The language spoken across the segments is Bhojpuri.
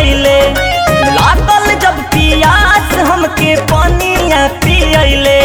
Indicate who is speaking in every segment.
Speaker 1: करैले लागल जब पियास हमके पानिया पियैले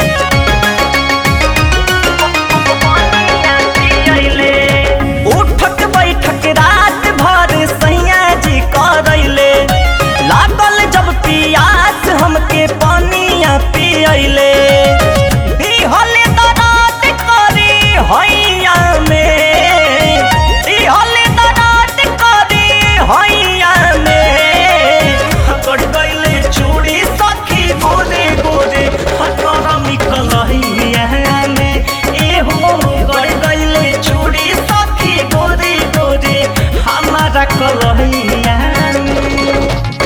Speaker 1: उठक बैठक रात भर सैया जी करैले लागल जब पियास हमके पानिया पियैले दिहले दरात करी हैया में दिहले दरात करी हैया में हकड़ गइले चूड़ी सखी गोरे गोरे हकड़ निकल हैया में एहो गड़ गइले चूड़ी सखी गोरे गोरे हमारा कलहिया में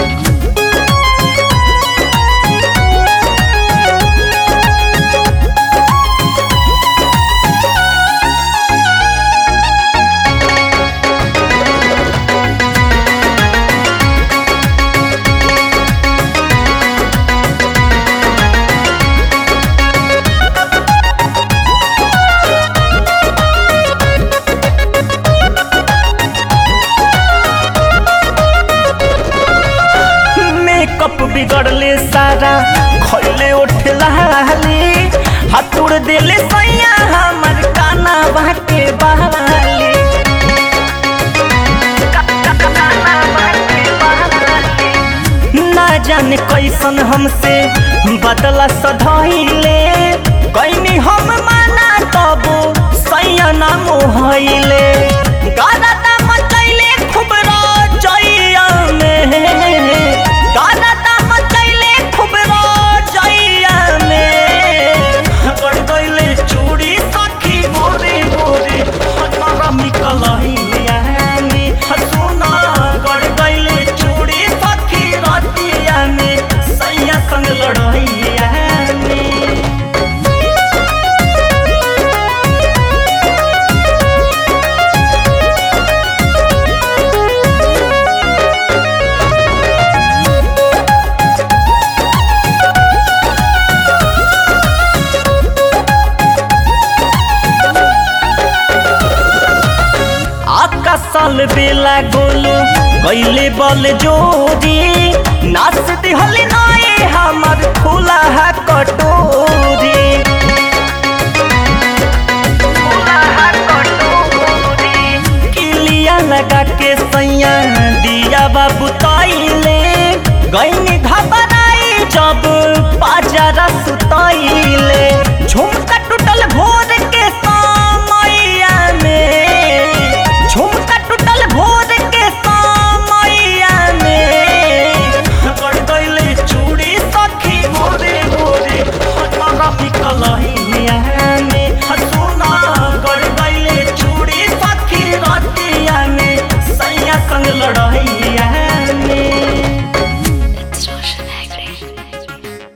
Speaker 1: मेकअप बिगड़ले सारा खैले उठलाली हतुड़ देले सैया हमर काना बाटे बहाली ना जाने कैसन हमसे बदला सधैले कैनी हम माना तब सैया ना मोहैले गाना ता मचैले खूब रजैया में गाना ता मचैले खूब रजैया में गड़ गइले चूड़ी सखी गोरे गोरे हमारा मिकलहिया में हसुना गड़ गइले चूड़ी सखी रतिया में सैया संग लड़ैया में आका साल बेला गोलू कैले बल जोरी नाच दिहल नाए हमर खुला है कटोरी किलिया लगा के सैया दिया बाबू तैले गईनी घबराई जब पाजरा सुतैले